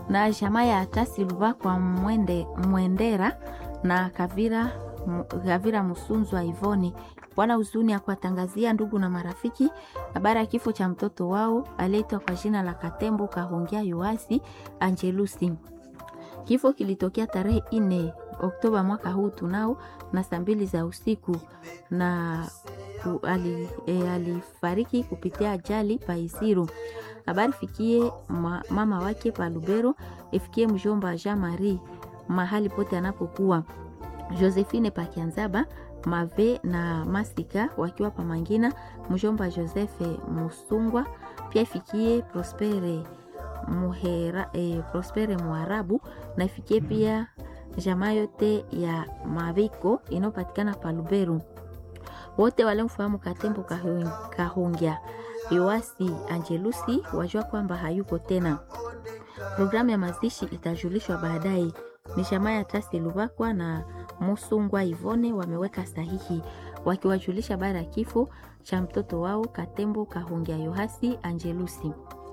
na jamaa ya Atasi Lubakwa Mwende, Mwendera na Kavira, Kavira Musunzwa Ivoni wana huzuni ya kuwatangazia ndugu na marafiki habari ya kifo cha mtoto wao aliyeitwa kwa jina la Katembo Kahongea Yoasi Angelusi. Kifo kilitokea tarehe ine Oktoba mwaka huu tunao na saa mbili za usiku na ku, ali, e, alifariki kupitia ajali Paisiru. Habari fikie ma, mama wake pa Lubero, ifikie mjomba Jean Marie mahali pote anapokuwa Josephine Pakianzaba Mave na Masika wakiwa Pamangina, mjomba Joseph Musungwa pia ifikie Prospere Muhera, eh, Prospere Muarabu na ifikie pia jamaa yote ya Maviko inayopatikana pa Luberu. Wote walimfahamu Katembo Kahongya Yoasi Angelusi wajua kwamba hayuko tena. Programu ya mazishi itajulishwa baadaye. Ni jamaa ya Tasi Lubakwa na Musungwa Ivone wameweka sahihi wakiwajulisha bara ya kifo cha mtoto wao Katembo Kahongya Yohasi Angelusi.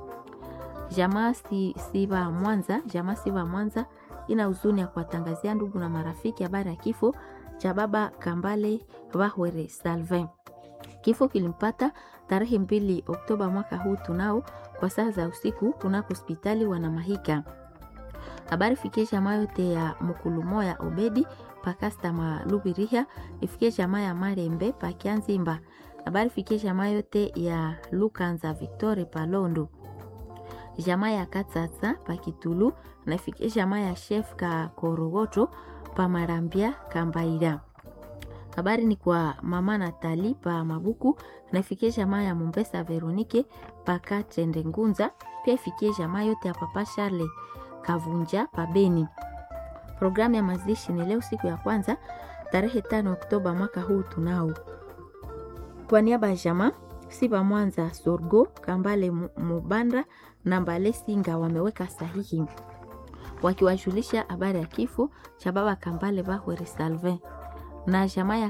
Jamaa si, Siva Mwanza, jamaa Siva Mwanza ina huzuni ya kuwatangazia ndugu na marafiki habari ya kifo cha baba Kambale Vahwere Salvin. Kifo kilimpata tarehe mbili Oktoba mwaka huu tunao kwa saa za usiku kunako hospitali Wanamahika. Habari fikie jamaa yote ya Mukulumo ya Obedi pakasta malubiriha ifikie jamaa ya Marembe pakianzimba. Habari fikie jamaa yote ya Lukanza Victoire Palondo jamaa ya Katsatsa pakitulu na ifikie jamaa ya Chef ka Korogoto pa Marambia Kambaira. Habari ni kwa mama Natali pa Mabuku na ifikie jamaa ya Mombesa Veronike pa Katende Ngunza, pia ifikie jamaa yote ya Papa Charle Kavunja pa Beni. Programu ya mazishi ni leo siku ya kwanza tarehe tano Oktoba mwaka huu tunao. Kwa niaba ya jamaa Siba Mwanza Sorgo Kambale Mubanda na Mbale Singa wameweka sahihi wakiwajulisha habari ya kifo cha baba Kambale Bahwere Salvin na jamaa ya